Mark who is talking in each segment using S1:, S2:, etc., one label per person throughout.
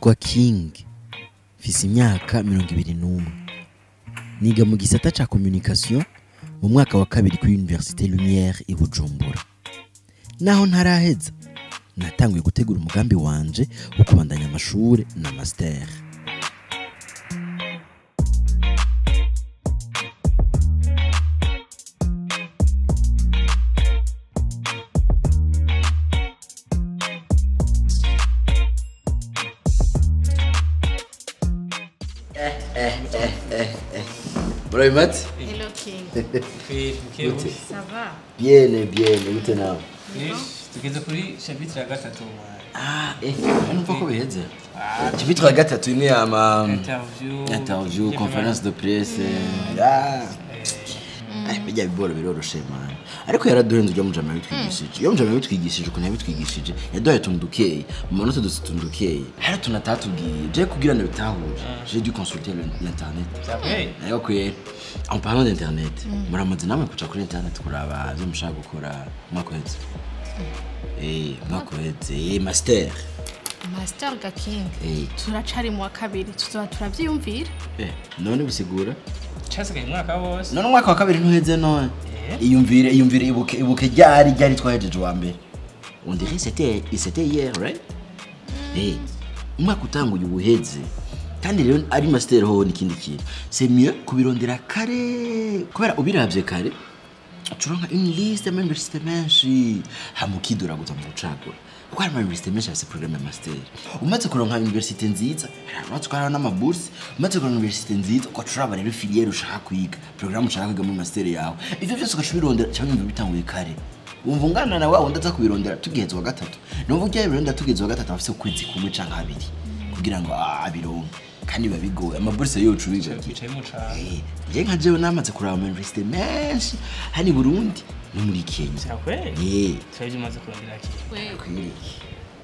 S1: nitwa king mfise imyaka mirongo ibiri n'umwe niga mu gisata ca communication mu mwaka wa kabiri kuri université lumière i bujumbura naho ntaraheza natanguye gutegura umugambi wanje wo kubandanya amashure na master Murabimatse?
S2: Hello King.
S3: Gute?
S2: Ça va?
S1: Bien, bien, gute nawe?
S3: tugeze kuri chapitre ya gatatu
S1: Ah, eh, numva ko biheze. Chapitre ya gatatu ni ama
S3: interview
S1: interview, conference de presse. Ah. Eh, bijya biboro biroroshe man. Ariko yaraduhenze ujya mujama bitwigishije. Iyo mujama bitwigishije ukuntu yabitwigishije, yaduhaye tuntu dukeye. Mu manota dusi tuntu dukeye. Hari tuntu atatubwiye. Je kugira ngo bitahure. J'ai dû consulter le- l'internet.
S3: Okay.
S1: nayo kwe en parlant d'internet muramaze namwe kuca kuri internet kuraba ivyo mushaka gukora umwaka uheze Eh, umwaka uheze eh, master
S2: Master ga King.
S1: Eh.
S2: Turacari mu wa kabiri tuzoba turavyiyumvira.
S1: Eh, none bisigura
S3: cyasigaye umwaka wose
S1: none umwaka wa kabiri ntuheze none
S3: Eh.
S1: iyumvire iyumvire ibuke ibuke ryari ryari twahejeje wa mbere on dirait c'était c'était hier right eh umwaka utanguye ubuheze kandi rero ari master ho n'ikindi kintu c'est mieux kubirondera kare kubera ubiravye kare turonka une liste y'amauniversité menshi hama ukiduraguza mu gucagura kuko hari amauniversité menshi afise programme ya master umaze kuronka université nziza uratse ko hariho n'amaburse umaze kuronka université nziza ugaca uraba rero filiere ushaka kwiga programme ushaka kwiga muri master yawe ivyo vyose ugaca ubirondera cyangwa wumva bitanguye kare wumva ungana na wa wundi aza kubirondera tugeze wa gatatu numva ujya birondera tugeze wa gatatu afise ukwezi kumwe canke abiri kugira ngo ah, abironke kandi biba bigoye amaburse yocu bigagira
S3: bicaye mu caro
S1: njye nka jewe namaze kuraba amauniversité menshi hano i burundi no muri kenya
S3: cyakwe
S1: Eh,
S3: twebwe umaze kurondera ki
S2: Wewe.
S1: kwiriki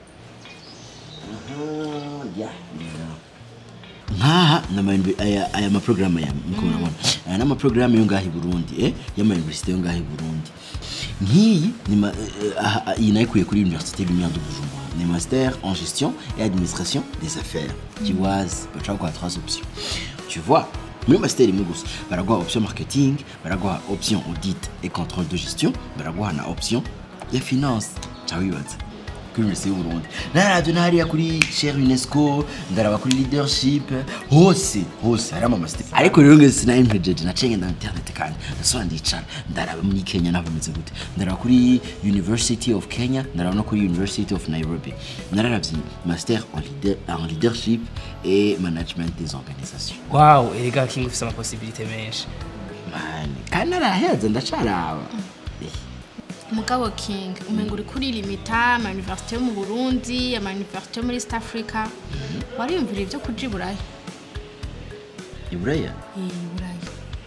S1: Aha, ya, ya. nkaha nama- aya aya maprograme ya niko murabona aya n'amaprograme yo ngaha i burundi eh y'amauniversité yo ngaha i burundi nk'iyi ni ma- eh, aha- aha, iyi nayikuye kuri université lumière de bujumbura ni master en gestion et administration des affaires kiwazi baca baguha trois options tu vois muri master imwe gusa baraguha option marketing baraguha option audit et contrôle de gestion baraguha na option ya finance ca wibaza kuri université y'uburundi naravyo nahariya kuri cher unesco ndaraba kuri leadership hose hose harimo amasite ariko rero ngeze sinayimpejeje naciye ngenda internet kandi ndasubira ndicara ndaraba muri kenya naho bimeze gute ndaraba kuri university of kenya ndaraba no kuri university of nairobi nararavye master en, leader, en leadership et management des organisations
S3: wow erega king ufise amaposibilité menshi
S1: mani kandi naraheza ndacaraba
S2: Mugabo King, umenga uri kuri limita ama université yo mu Burundi, ama université yo muri East Africa. Wariyumvira ivyo kuja i Buraya?
S1: iburaya
S2: Eh, Buraya.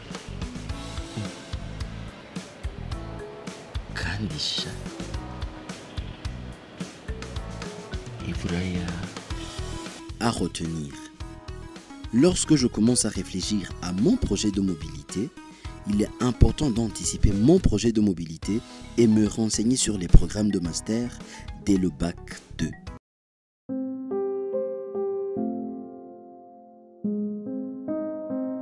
S1: kandi sha iburaya À retenir. Lorsque je commence à réfléchir à mon projet de mobilité, il est important d'anticiper mon projet de mobilité et me renseigner sur les programmes de master dès le bac 2.